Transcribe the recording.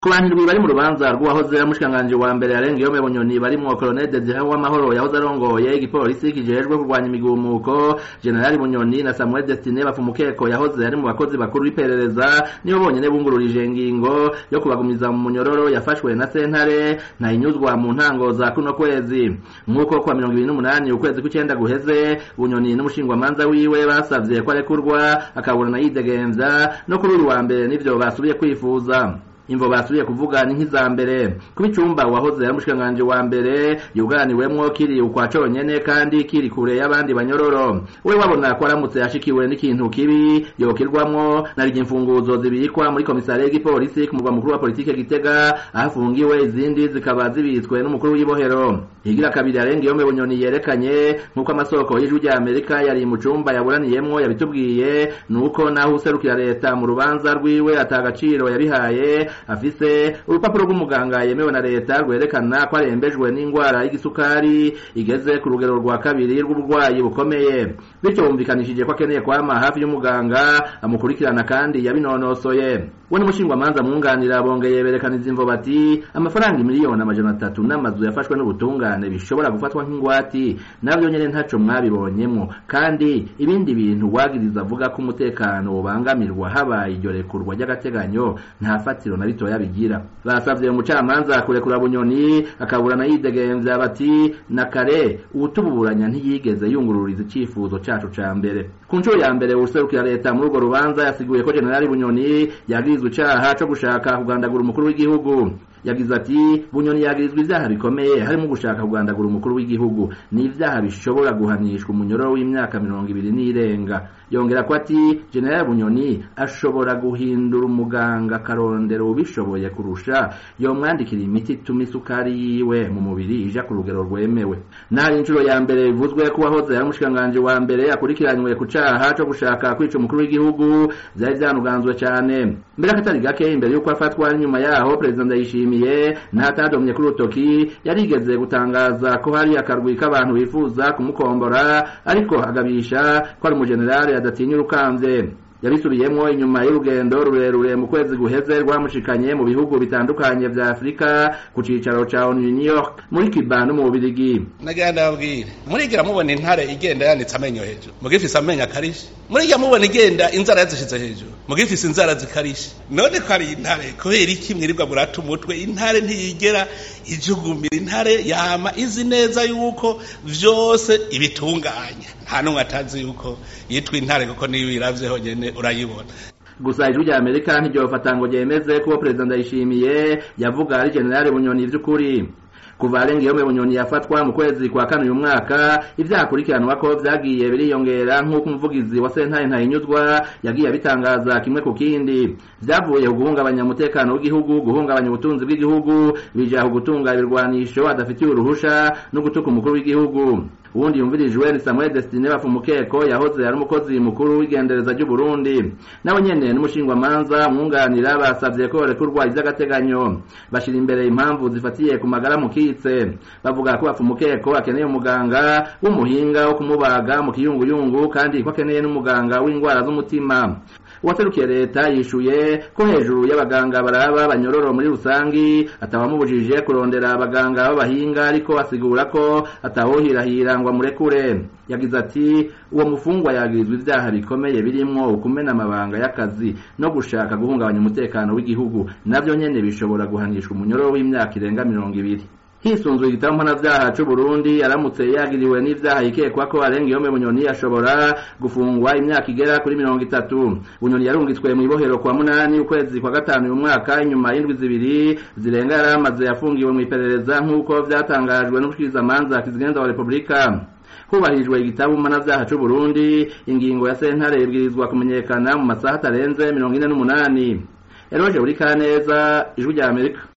ku bantu indwi bari mu rubanza rw'uwahoze ari umushikiranganji wa mbere yarengeyome bunyoni barimwo colonel desire w'amahoro yahoze arongoye igipolisi kijejwe kurwanya imigumuko generali bunyoni na samuel destine bafumukeko yahoze ari mu bakozi bakuru b'iperereza nibo bonyene bungururije ingingo yo kubagumiza mu munyororo yafashwe na sentare ntayinyuzwa mu ntango za kuno kwezi nk'uko kwa mirongo ibiri n'umunani ukwezi kw'icenda guheze bunyoni n'umushingwamanza wiwe basavye ko arekurwa akaburana yidegemvya no kuri uyu wa mbere nivyo basubiye kwifuza imvo basubiye kuvuga ni nk'iza mbere kuba icumba wahoze ari umushikiranganji wa mbere yuganiwemwo kiri ukwa conyene kandi kiri kure y'abandi banyororo we wabona ko aramutse ashikiwe n'ikintu kibi yokirwamwo narije imfunguzo zibikwa muri komisariya y'igipolisi ku murwa mukuru wa politike gitega aho afungiwe izindi zikaba zibitswe n'umukuru w'ibohero higira kabiri arengeyome bunyoni yerekanye nk'uko amasoko y'ijwi rya amerika yari mu cumba yaburaniyemwo yabitubwiye nuko naho userukira leta mu rubanza rwiwe atagaciro yabihaye afise urupapuro rw'umuganga yemewe na leta rwerekana ko arembejwe n'ingwara y'igisukari igeze ku rugero rwa kabiri rw'uburwayi bukomeye bityo bumvikanishije ko akeneye kwama hafi y'umuganga amukurikirana kandi yabinonosoye we n'umushingwamanza mwunganira bongeye berekaniza imvo bati amafaranga miliyoni amajana atatu n'amazu yafashwe n'ubutungane bishobora gufatwa nk'ingwati navyo nyene ntaco mwabibonyemwo kandi ibindi bintu wagiriza avuga ko umutekano wobangamirwa habaye iryo rekurwa ry'agateganyo nta fatiro na ritoya bigira basavye umucamanza kurekura bunyoni akaburana yidegemvya bati na kare uwutuburanya ntiyigeze yungururiza icifuzo cacu ca mbere ku nshuro ya mbere uwuserukira leta muri urwo rubanza yasiguye ko generali bunyoni yagirizwa icaha co gushaka kugandagura umukuru w'igihugu yagize ati bunyoni yagirizwa ivyaha bikomeye harimo gushaka kugandagura umukuru w'igihugu ni ivyaha bishobora guhanishwa umunyororo w'imyaka mirongo ibiri n'irenga yongera ko ati generali bunyoni ashobora guhindura umuganga akarondera ubishoboye kurusha yomwandikira imiti ituma isukari yiwe mu mubiri ija ku rugero rwemewe nari inshuro ya mbere bivuzwe ko uwahoze ari umushikiranganji wa mbere akurikiranywe ku caha co gushaka kwica umukuru w'igihugu vyari vyanuganzwe cane mbere akatari gake imbere y'uko afatwa nyuma yaho perezida ndayishimiye ntatadomye kuri urutoki yarigeze gutangaza ko hari akarwi k'abantu bifuza kumukombora ariko agabisha ko ari umujenerali adatinya urukamvye yabisubiyemwo inyuma y'urugendo rurerure mu kwezi guheze rwamushikanye mu bihugu bitandukanye vya afurika ku cicaro ca onu new york muri cuba no mu bubirigi nagira ndababwire murigira mubona intare igenda yanitse amenyo hejuru mugifise amenyo akarishe murigira mubona igenda inzara yazishize hejuru mugifise inzara zikarishe none ko ari intare kubera iki mwirirwa murata umutwe intare ntiyigera ijugumira intare yama izi neza yuko vyose ibitunganya nta n'umwe atazi yuko yitwa intare kuko niyo uyiravye honyene urayibona gusa ijwi rya amerika ntiryofata ngo ryemeze ko perezida ndayishimiye yavuga ari generali bunyoni vy'ukuri kuva arengeyome bunyoni yafatwa mu kwezi kwa kane uyu mwaka ivyaha akurikiranwa ko vyagiye biriyongera nk'uko umuvugizi wa sentare ntayinyuzwa yagiye abitangaza kimwe ku kindi vyavuye ku guhungabanya umutekano w'igihugu guhungabanya ubutunzi bw'igihugu bija ku gutunga ibirwanisho adafitiye uruhusha no gutuka umukuru w'igihugu uwundi yumvirijwe ni Samuel Destine Bafumukeko yahoze ari umukozi mukuru w'igendereza ry'u Burundi nawe nyene n'umushingwamanza mwunganira basavye ko rekurwa ivy'agateganyo bashira imbere impamvu zifatiye ku magara mukitse bavuga ko Bafumukeko akeneye umuganga w'umuhinga wo kumubaga mu kiyunguyungu kandi ko akeneye n'umuganga w'indwara z'umutima uwaserukiye leta yishuye ko hejuru y'abaganga baraba banyororo muri rusangi atawamubujije kurondera abaganga b'abahinga ariko asigura ko atawohirahira ngo amurekure yagize ati uwo mufungwa yagirizwa ivyaha bikomeye birimwo ukumena amabanga y'akazi no gushaka guhungabanya umutekano w'igihugu navyo nyene bishobora guhanishwa umunyororo w'imyaka irenga mirongo ibiri hisunzwe igitabo mpanavyaha c'uburundi aramutse yagiriwe n'ivyaha yikekwa ko arengeyome bunyoni ashobora gufungwa imyaka igera kuri mirongo itatu bunyoni yarungitswe mw'ibohero kwa munani ukwezi kwa gatanu uyu mwaka inyuma y'indwi zibiri zirenga yari amaze yafungiwe mw'iperereza nk'uko vyatangajwe n'umushikirizamanza kizigenza wa repubulika hubahirijwe igitabo mpanavyaha c'uburundi ingingo ya sentare ibwirizwa kumenyekana mu masaha atarenze mirongo ine n'umunani eroje uri kaneza ijwi rya amerika